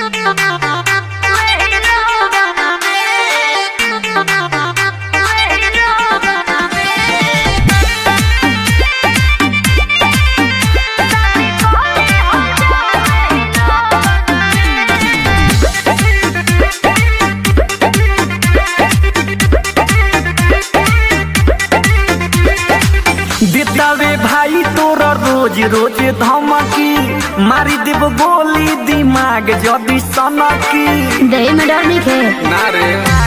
देतावे भाई तोरा रोज रोज धमकी मारी देव गोली दिमाग जदी सनकी दही में डर नहीं खे ना रे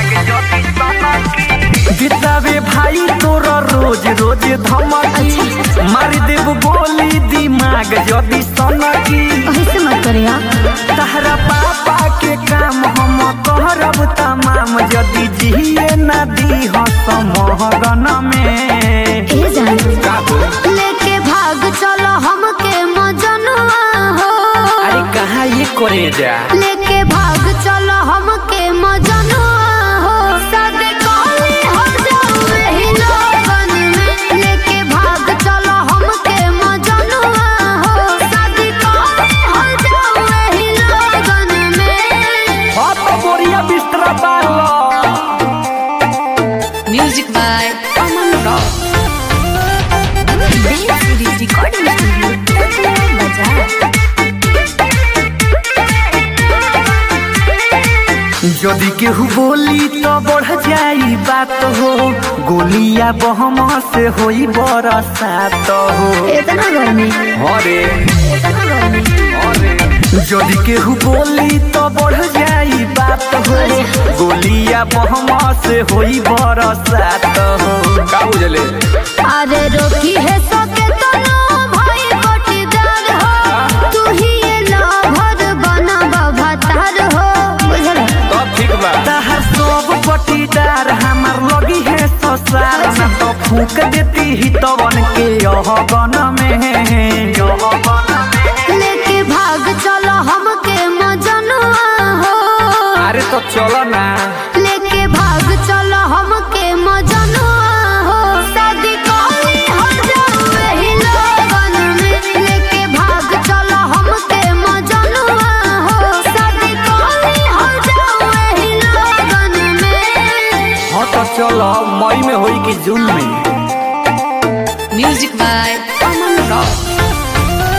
देतावे भाई तोरा रोज रोज धमकी मारी देव गोली दिमाग जदी सनकी ऐसे मत करिया तहरा पापा के काम हम करब तमाम जदी जिए न दी समहगन में ए जान लेके भाग चलो हमके मजनुआ हो अरे कहाँ ये करे जा लेके भाग चलो हमके मजनुआ हो सादे कॉली हो जाओ ही लोगन में लेके भाग चलो हमके मजनुआ हो सादे कॉली हो जाओ ही लोगन में हाथ बोरिया बिस्तरा डालो Music by Aman Rock. Dance Series Recording Studio, Tanjore Bazaar. यदि केहू बोली तो बढ़ जाई बात हो गोलिया बहम से होई बरसात हो इतना गर्मी अरे इतना गर्मी यदि केहू बोली तो बढ़ जाई बात हो गोलिया बहम से होई बरसात हो का बुझले अरे रोकी है सके तो नो भाई बटीदार हो तू ही ये लाभर बना बभातार हो बुझल तब ठीक बा तहर सब पटीदार हमार लगी है ससार न तो फूक देती ही तवन के यह गन में यह गन में लेके भाग चलो हमके मजनुआ हो अरे तो चलो ना लेके भाग चलो हमके मजनुआ हो शादी कॉली हो जाओ ही लोगन में लेके भाग चलो हमके मजनुआ हो शादी कॉली हो जाओ ही लोगन में हाँ तो चलो मई में होई कि जून में Music by Aman Rock.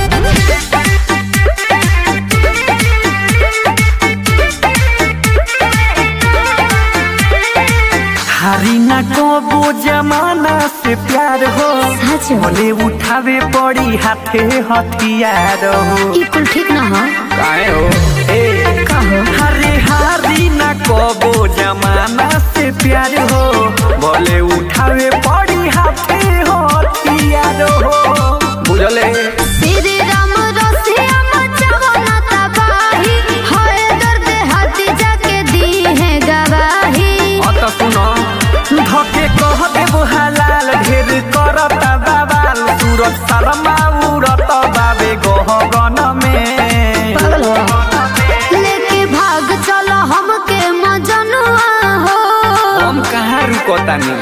हारी ना कबो जमाना से प्यार हो सच हो बोले उठावे पड़ी हाथे हथियार हो ई कुल ठीक ना हो काहे हो ए कहो हरे हारी ना कबो जमाना से प्यार हो बोले उठावे पड़ी हाथे हथियार हो बुझले श्री राम रसिया मचावो ना तबाही होए दर्द हाथी जाके दी है गवाही अत सुनो धके कह देबो हलाल ढेर करत बाबाल सूरज शर्मा उड़त बाबे गहगन में पागल हो लेके भाग चलो हमके मजनुआ हो हम कहाँ रुकतानी